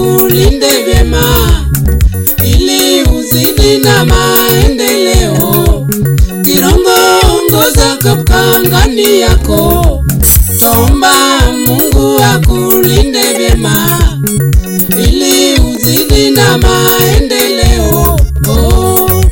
akulinde vyema ili uzidi na maendeleo. Kirongo ongoza katika ngani yako, tomba Mungu akulinde vyema ili uzidi na maendeleo. Oh.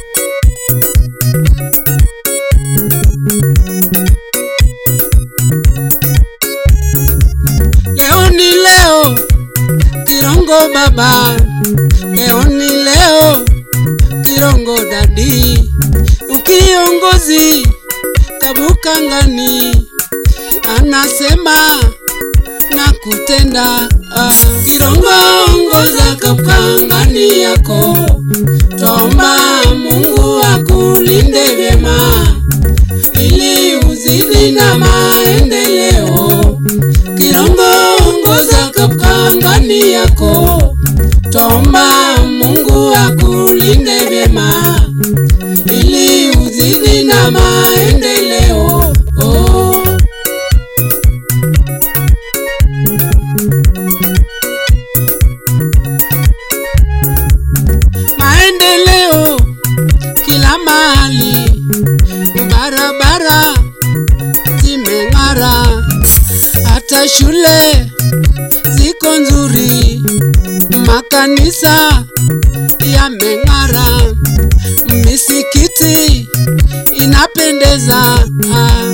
Leo ni leo, Kirongo baba, leo ni leo, Kirongo dadi, ukiongozi Kabukangani anasema na kutenda. Ah, Kirongo ongoza Kabukangani yako, tomba Mungu akulinde vyema ili uzidi na maendeleo. Kirongo ongoza katika ngani yako, tomba Mungu akulinde vyema ili uzidi na maendeleo. Oh. Maendeleo kila mahali, barabara zimeng'ara, hata shule ziko nzuri, makanisa yameng'ara, misikiti inapendeza. Ah.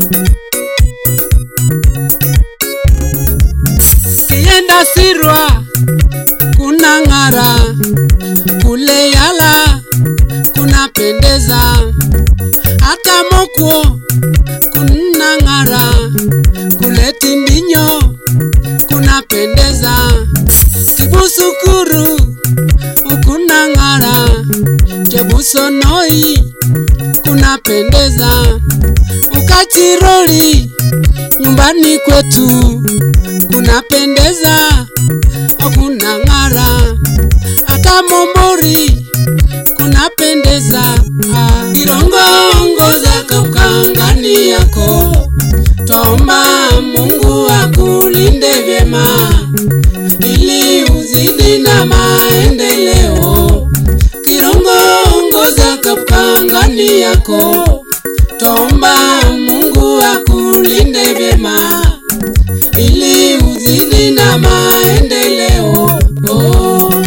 Kienda Sirwa kuna ng'ara, kule Yala kunapendeza, hata Mokwo kuna ng'ara, kule Tindinyo kunapendeza, Kibusukuru kuna ng'ara, Chebusonoi kunapendeza, Ukachiroli nyumbani kwetu kunapendeza, kuna ng'ara, hata Mombori kunapendeza. Ah, Kirongo ongoza katika ngani yako, tomba Mungu akulinde vyema ili uzidi na maendeleo. Kirongo ongoza katika ngani yako, tomba Mungu akulinde vyema ili uzidi na maendeleo. Oh.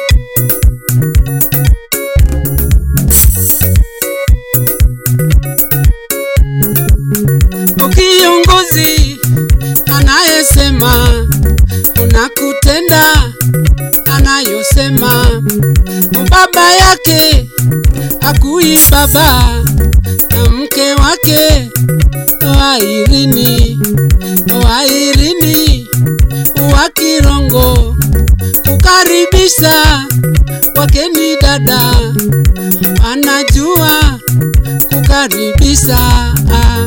Ukiongozi anayesema unakutenda anayosema, baba yake akui baba na mke wake Wairini, Wairini wa Kirongo kukaribisha wageni dada, anajua kukaribisha ah.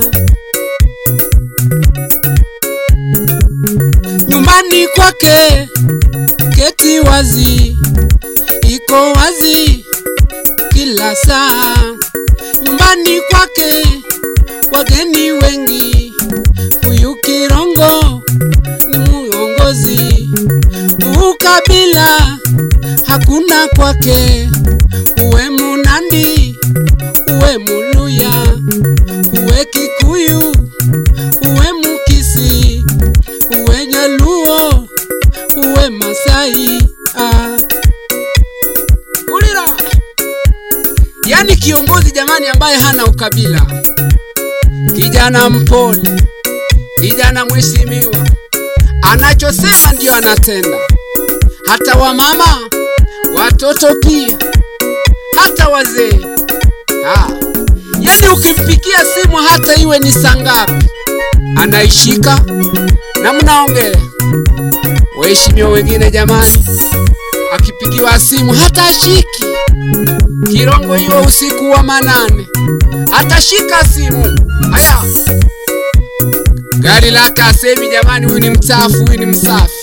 nyumbani kwake keti wazi, iko wazi kila saa. Nyumbani kwake wageni wengi, huyu Kirongo ni muongozi. Ukabila hakuna kwake, uwe Munandi, uwe Muluya, uwe Kikuyu, uwe Mukisi, uwe Nyaluo, uwe Masai. Ah. Ulira. Yaani kiongozi jamani, ambaye hana ukabila, kijana mpole, kijana mheshimiwa, anachosema ndio anatenda. Hata wamama, watoto pia, hata wazee. Ah. Yaani ukimpikia simu hata iwe ni saa ngapi, anaishika na mnaongea. Waheshimiwa wengine jamani, akipigiwa simu hata ashiki. Kirongo hiyo usiku wa manane atashika simu. Haya, gari lake asemi jamani, huyu ni mchafu, huyu ni msafi.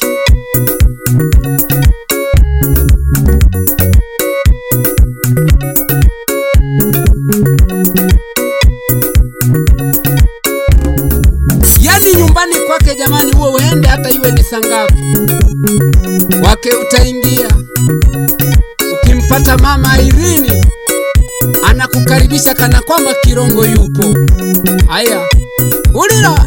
Yaani nyumbani kwake jamani, huo uende hata iwe ni saa ngapi, wake utaingia hata mama Irini anakukaribisha kana kwamba Kirongo yupo. Haya, ulira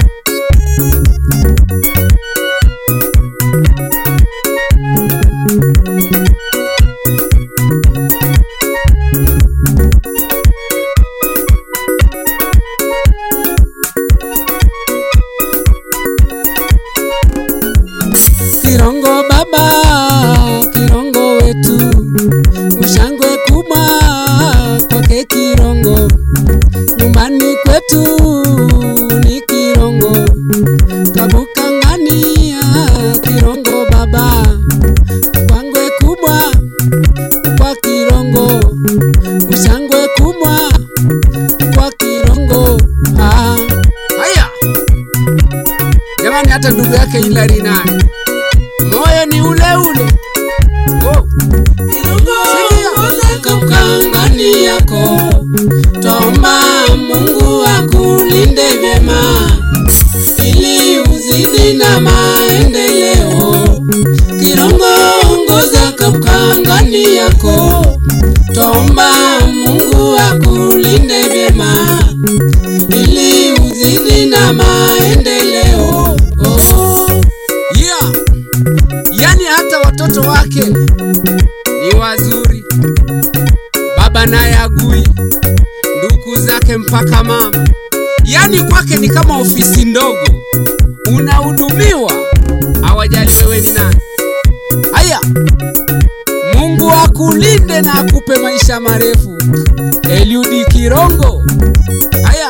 Kirongo baba, Kirongo wetu, ushangwe kubwa kwake Kirongo, nyumbani kwetu ni Kirongo, kabukangania Kirongo baba, kwangwe kubwa kwa Kirongo, ushangwe kubwa kwa Kirongo. Ah, haya jamani, hata ndugu yake Hilary naye moyo ni ule ule. Oh. Kakangani yako tomba Mungu akulinde vyema ili uzidi na maendeleo. Kirongo ongoza kakangani yako tomba Mungu akulinde vyema ili uzidi na maendeleo. Oh. Yeah. Yaani hata watoto wake ni wazuri, baba naye agui, ndugu zake mpaka mama, yaani kwake ni kama ofisi ndogo, unahudumiwa, hawajali wewe ni nani. Haya, Mungu akulinde na akupe maisha marefu, Eliudi Kirongo. Haya,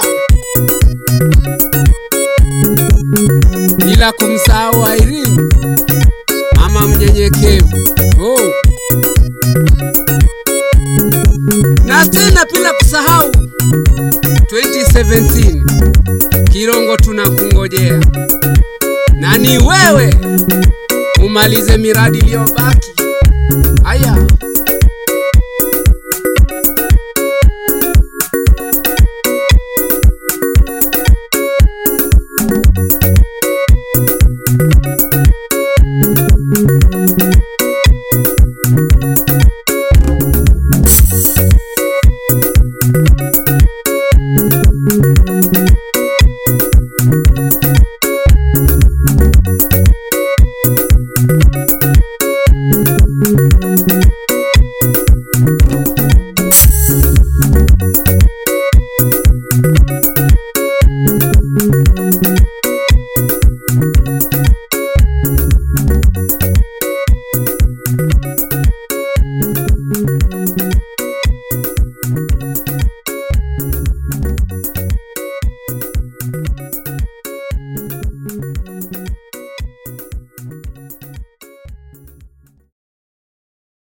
bila kumsahau Irene mama mnyenyekevu. Oh. Na tena bila kusahau 2017 Kirongo tunakungojea, na ni wewe umalize miradi iliyobaki. Haya,